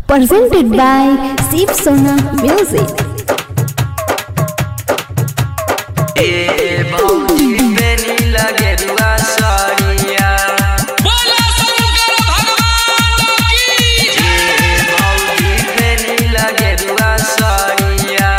presented by Sip Sona Music. ए भौजी बेनी लगे रुआ साड़िया बोला शंकर भगवान की ए भौजी बेनी लगे रुआ साड़िया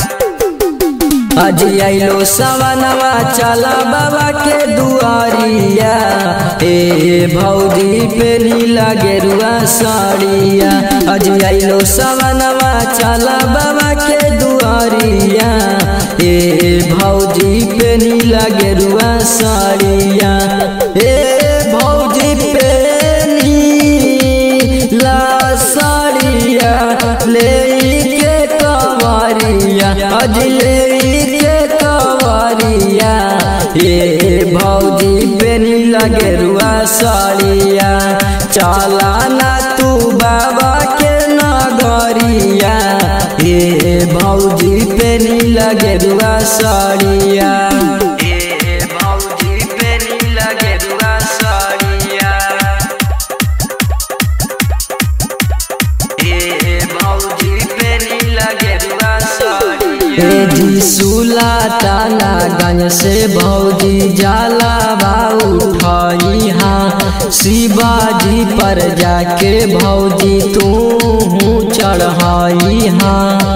आज आइलो सवनवा चला बाबा के दुआरिया ए भौजी पेनी लगे रुआ साड़िया आज आइलो सवनवा चला बाबा के दुआरिया ए भौजी पेनी लगे रुआ साड़िया ए भौजी पेनी ला साड़िया ले के कवारिया अज ले के कवारिया ये भौजी बेनी लगे रुआ साड़िया चला ना तू बाबा के नगरिया ये भौजी बेनी लगे रुआ साड़िया ये भौजी बेनी लगे रुआ साड़िया ए भौजी बेनी लगे रुआ साड़िया ए जी सुला ताना गंज से भौजी जाला बाऊ उठाई हाँ शिवाजी पर जाके भौजी तू चढ़ाई हाँ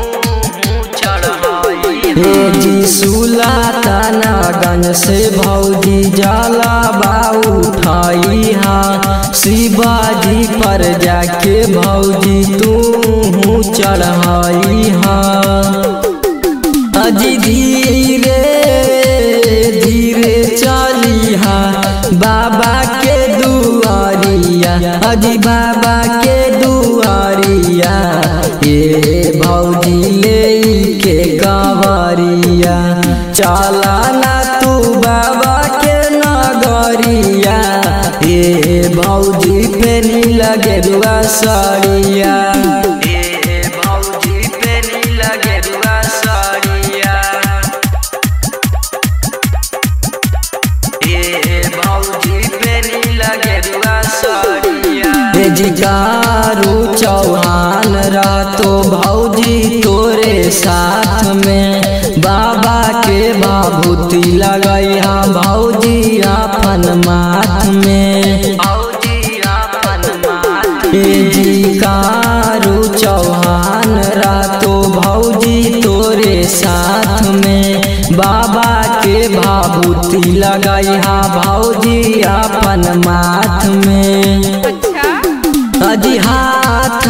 हे जी सुला ताना गंज से भौजी जाला बाऊ उठाई हाँ शिवाजी पर जाके भौजी तू चढ़ाई हाँ अजी धीरे धीरे चली हाँ बाबा के दुआरिया अजी बाबा के दुआरिया ये भौजी ले के गवरिया चला ना तू बाबा के नगरिया ये भौजी पेनी लगे रुआ साड़िया ये भौजी पेनी लगे रुआ साड़िया ए भौजी पेनी लगे रुआ साड़िया हे जिकारू चौहान रातो भौजी तोरे साथ में बाबा के बाबूती लगई हा भौजी अपन माथ में भौजी अपन माथ हे जिकारू चौहान रातो भौजी तोरे साथ में बाबा के भाभूति लगाई हा भौजी अपन माथ में अजी हाथ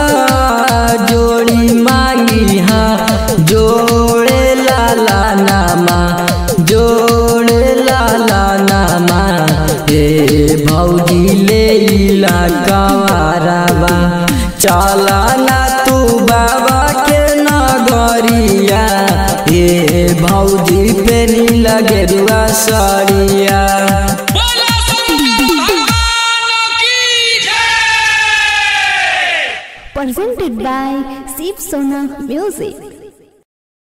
जोड़ी मांगी हा जोड़े लाला नामा जोड़े लाला नामा हे भौजी ले ला कवारबा चला ना तू बाबा के नगरिया हे भौजी पेनी लगे रुआ साड़िया बोला शंकर भगवान की जय Presented by Sip Sona Music.